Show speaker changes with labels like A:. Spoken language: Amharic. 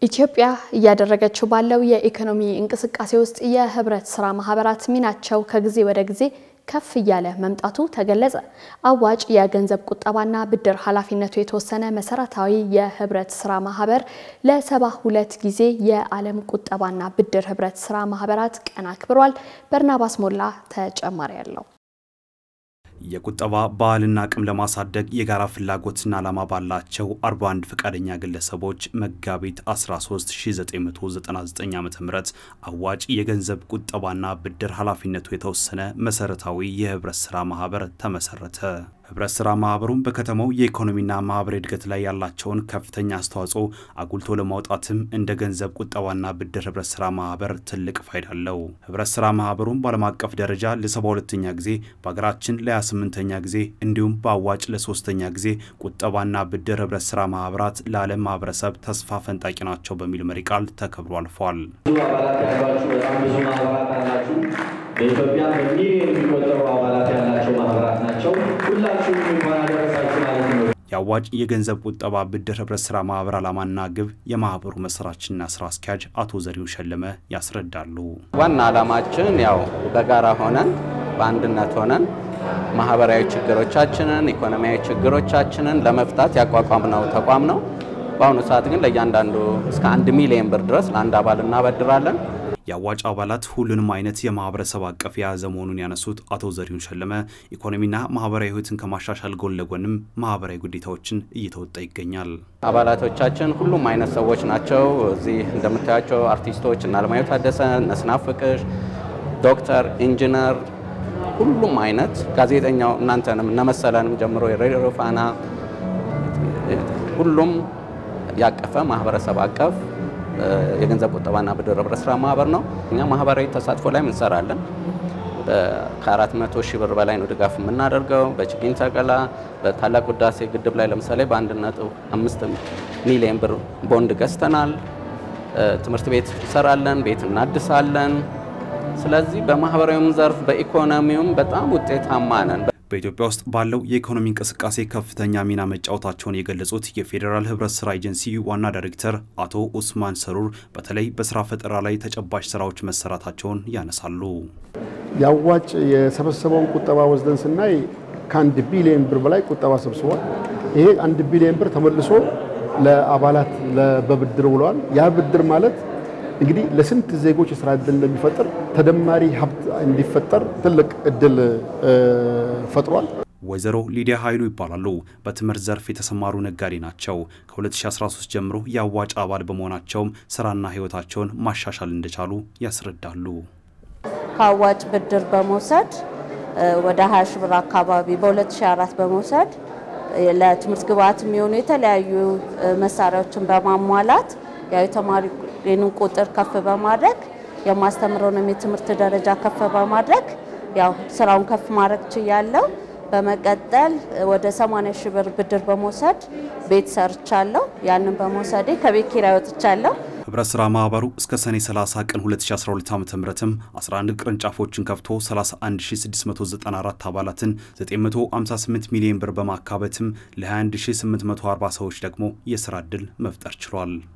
A: ኢትዮጵያ እያደረገችው ባለው የኢኮኖሚ እንቅስቃሴ ውስጥ የህብረት ስራ ማህበራት ሚናቸው ከጊዜ ወደ ጊዜ ከፍ እያለ መምጣቱ ተገለጸ። አዋጭ የገንዘብ ቁጠባና ብድር ኃላፊነቱ የተወሰነ መሰረታዊ የህብረት ስራ ማህበር ለሰባ ሁለት ጊዜ የዓለም ቁጠባና ብድር ህብረት ስራ ማህበራት ቀን አክብሯል። በርናባስ ሞላ ተጨማሪ ያለው
B: የቁጠባ ባህልና አቅም ለማሳደግ የጋራ ፍላጎትና ዓላማ ባላቸው 41 ፈቃደኛ ግለሰቦች መጋቢት 13 1999 ዓ ም አዋጭ የገንዘብ ቁጠባና ብድር ኃላፊነቱ የተወሰነ መሰረታዊ የህብረት ሥራ ማህበር ተመሰረተ። ህብረት ሥራ ማህበሩም በከተማው የኢኮኖሚና ማህበራዊ እድገት ላይ ያላቸውን ከፍተኛ አስተዋጽኦ አጉልቶ ለማውጣትም እንደ ገንዘብ ቁጠባና ብድር ህብረት ሥራ ማህበር ትልቅ ፋይዳ አለው። ህብረት ሥራ ማህበሩም በዓለም አቀፍ ደረጃ ለ72ኛ ጊዜ በሀገራችን ለ28ኛ ጊዜ እንዲሁም በአዋጭ ለሶስተኛ ጊዜ ቁጠባና ብድር ህብረት ሥራ ማህበራት ለዓለም ማህበረሰብ ተስፋ ፈንጣቂ ናቸው በሚል መሪ ቃል ተከብሮ አልፏል።
C: ብዙ አባላት ያሏችሁ በጣም ብዙ ማህበራት አላችሁ። በኢትዮጵያ በሚሊዮን የሚቆጠሩ አባላት ያላቸው ማህበራት ናቸው። ሁላችሁም እንኳን አደረሳችሁ ማለት ነው።
B: የአዋጭ የገንዘብ ቁጠባ ብድር ህብረት ሥራ ማህበር ዓላማና ግብ የማህበሩ መስራችና ስራ አስኪያጅ አቶ ዘሪሁን ሸለመ ያስረዳሉ።
D: ዋና ዓላማችን ያው በጋራ ሆነን በአንድነት ሆነን ማህበራዊ ችግሮቻችንን፣ ኢኮኖሚያዊ ችግሮቻችንን ለመፍታት ያቋቋምነው ተቋም ነው። በአሁኑ ሰዓት ግን ለእያንዳንዱ እስከ አንድ ሚሊዮን ብር ድረስ ለአንድ አባል እናበድራለን።
B: የአዋጭ አባላት ሁሉንም አይነት የማህበረሰብ አቀፍ የያዘ መሆኑን ያነሱት አቶ ዘሪሁን ሸለመ ኢኮኖሚና ማህበራዊ ህይወትን ከማሻሻል ጎን ለጎንም ማህበራዊ ግዴታዎችን እየተወጣ ይገኛል።
D: አባላቶቻችን ሁሉም አይነት ሰዎች ናቸው። እዚህ እንደምታያቸው አርቲስቶች እነ አለማየሁ ታደሰ፣ እነ ስናፍቅሽ፣ ዶክተር፣ ኢንጂነር ሁሉም አይነት ጋዜጠኛው እናንተንም እነመሰለንም ጀምሮ የሬዲዮ ፋና ሁሉም ያቀፈ ማህበረሰብ አቀፍ የገንዘብ ቁጠባና ብድር ህብረት ስራ ማህበር ነው። እኛ ማህበራዊ ተሳትፎ ላይ እንሰራለን። ከአራት መቶ ሺህ ብር በላይ ነው ድጋፍ የምናደርገው። በችግኝ ተከላ፣ በታላቅ ህዳሴ ግድብ ላይ ለምሳሌ በአንድ ነጥብ አምስት ሚሊዮን ብር ቦንድ ገዝተናል። ትምህርት ቤት እንሰራለን፣ ቤት እናድሳለን። ስለዚህ በማህበራዊም ዘርፍ በኢኮኖሚውም በጣም ውጤታማ ነን።
B: በኢትዮጵያ ውስጥ ባለው የኢኮኖሚ እንቅስቃሴ ከፍተኛ ሚና መጫወታቸውን የገለጹት የፌዴራል ህብረት ስራ ኤጀንሲ ዋና ዳይሬክተር አቶ ኡስማን ሰሩር በተለይ በስራ ፈጠራ ላይ ተጨባጭ ስራዎች መሰራታቸውን ያነሳሉ።
E: የአዋጭ የሰበሰበውን ቁጠባ ወስደን ስናይ ከአንድ ቢሊዮን ብር በላይ ቁጠባ ሰብስቧል። ይሄ አንድ ቢሊዮን ብር ተመልሶ ለአባላት በብድር ውለዋል። ያ ብድር ማለት እንግዲህ ለስንት ዜጎች የስራ እድል እንደሚፈጥር ተደማሪ ሀብት እንዲፈጠር ትልቅ እድል ፈጥሯል።
B: ወይዘሮ ሊዲያ ኃይሉ ይባላሉ። በትምህርት ዘርፍ የተሰማሩ ነጋዴ ናቸው። ከ2013 ጀምሮ የአዋጭ አባል በመሆናቸውም ስራና ህይወታቸውን ማሻሻል እንደቻሉ ያስረዳሉ።
F: ከአዋጭ ብድር በመውሰድ ወደ 20 ሺህ ብር አካባቢ በ2004 በመውሰድ ለትምህርት ግብዓት የሚሆኑ የተለያዩ መሳሪያዎችን በማሟላት ያው የተማሪን ቁጥር ከፍ በማድረግ የማስተምረውንም የትምህርት ደረጃ ከፍ በማድረግ ያው ስራውን ከፍ ማድረግ ችያለሁ። በመቀጠል ወደ 80 ሺህ ብር ብድር በመውሰድ ቤት ሰርቻለሁ። ያንን በመውሰዴ ከቤት ኪራይ ወጥቻለሁ።
B: ህብረት ስራ ማህበሩ እስከ ሰኔ 30 ቀን 2012 ዓ ም 11 ቅርንጫፎችን ከፍቶ 31694 አባላትን 958 ሚሊዮን ብር በማካበትም ለ21840 ሰዎች ደግሞ የስራ ዕድል መፍጠር ችሏል።